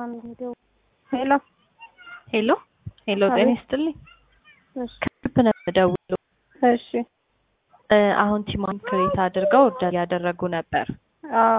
ማን ሄደው ሄሎ ሄሎ ሄሎ፣ ጤና አቤት። ይስጥልኝ። እሺ ከልብ ነው የምደውለው። እሺ እ አሁን ቲማን ክሬት አድርገው ኦርደር ያደረጉ ነበር። አዎ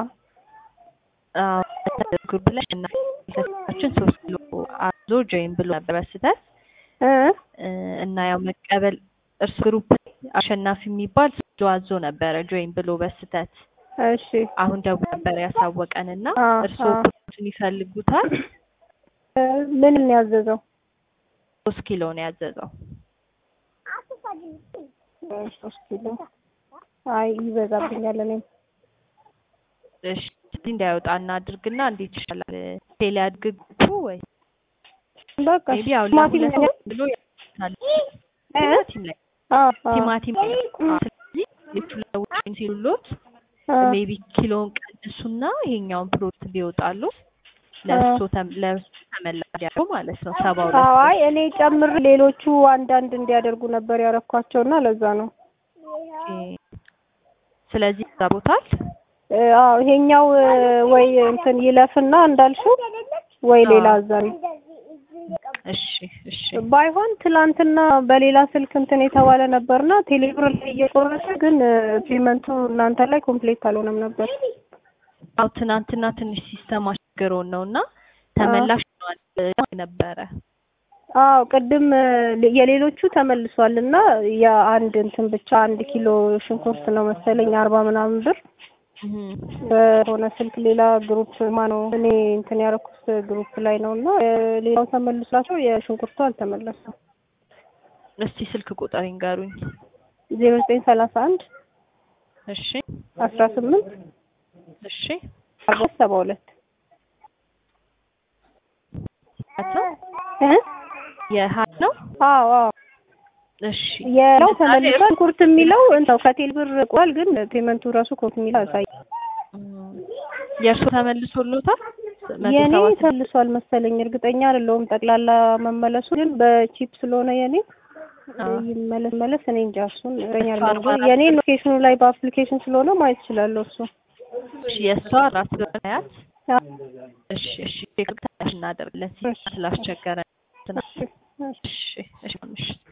ግሩፕ ላይ እና ችን ሶስት ኪሎ አዞ ጆይን ብሎ ነበር በስህተት እ እ እና ያው መቀበል እርሱ ግሩፕ ላይ አሸናፊ የሚባል ሶስት ኪሎ አዞ ነበረ ጆይን ብሎ በስህተት እሺ አሁን ደውሎ ነበር ያሳወቀን እና አዎ፣ እርስዎ አዎ። ፕሮዳክቱን ይፈልጉታል። እ ምን ነው ያዘዘው? ሶስት ኪሎ ነው ያዘዘው። እ ሶስት ኪሎ አይ ይበዛብኛል። እኔም እሺ ስለዚህ እንዳይወጣ እናድርግና እንዴት ይሻላል? ቴሌ አድርግቱ ወይ በቃ ሜቢ ያው ቲማቲም ለሁለት ነው ብሎ ያታል እ ቲማቲም ላይ አዎ አዎ ቲማቲም ላይ አዎ። ስለዚህ የቱ ለውጭ ሲሉሎት አ ሜቢ ኪሎን ቀንሱና ይሄኛውን ፕሮዳክት ቢወጣሉ ለእርሶ ተም- ለእርሶ ተመላሽ ያለው ማለት ነው። ሰባ ሁለት አዎ አይ እኔ ጨምር ሌሎቹ አንዳንድ እንዲያደርጉ ነበር ያረኳቸውና ለዛ ነው። ኦኬ። ስለዚህ ይዛቦታል። እ አዎ ይሄኛው እ ወይ እንትን ይለፍና እንዳልሽው ወይ አዎ። ሌላ አዛሪ እሺ እሺ ባይሆን ትላንትና በሌላ ስልክ እንትን የተባለ ነበርና ቴሌብር ላይ እየቆረጠ ግን እ ፔመንቱ እናንተ ላይ ኮምፕሌት አልሆነም ነበር። አው ትናንትና ትንሽ ሲስተም አስቸግሮን ነው እና ተመላሽ ሆኗል እ ነበረ አዎ ቅድም እ የሌሎቹ ተመልሷል እና የአንድ እንትን ብቻ አንድ ኪሎ ሽንኩርት ነው መሰለኝ አርባ ምናምን ብር እህ በሆነ ስልክ ሌላ ግሩፕ ማነው እኔ እንትን ያደረኩት ግሩፕ ላይ ነው እና እ ሌላው ተመልሷቸው የሽንኩርቱ አልተመለሰም። እስቲ ስልክ ቁጥር ይንገሩኝ። ዜሮ ዘጠኝ ሰላሳ አንድ እሺ አስራ ስምንት እሺ አርባ ሰባ ሁለት አቶ እ የሀ ነው አዎ አዎ እሺ የለው ለምሳሌ ተመልሷል። ሽንኩርት የሚለው እንተው ከቴል ብር ቆል ግን ፔመንቱ ራሱ ኮንት የሚለው ያሳይ እም፣ የእርሶ ተመልሶሎታል? መቶ የኔ ሰባ ስድስት ተመልሷል መሰለኝ እርግጠኛ አይደለሁም ጠቅላላ መመለሱ ግን በቺፕ ስለሆነ የኔ አዎ። ይመለስ መለስ እኔ እንጃ እሱን እረኛ እሱ አይደለሁም አርባ ግን አራት የኔ ሎኬሽኑ ላይ በአፕሊኬሽን ስለሆነ ማየት እችላለሁ እሱ እሺ የእሷ አራት በያት አ- እሺ እሺ ቼክ እናደርጋለን እሺ። ስላስቸገረ እሺ፣ እሺ። እሺ እሺ እሺ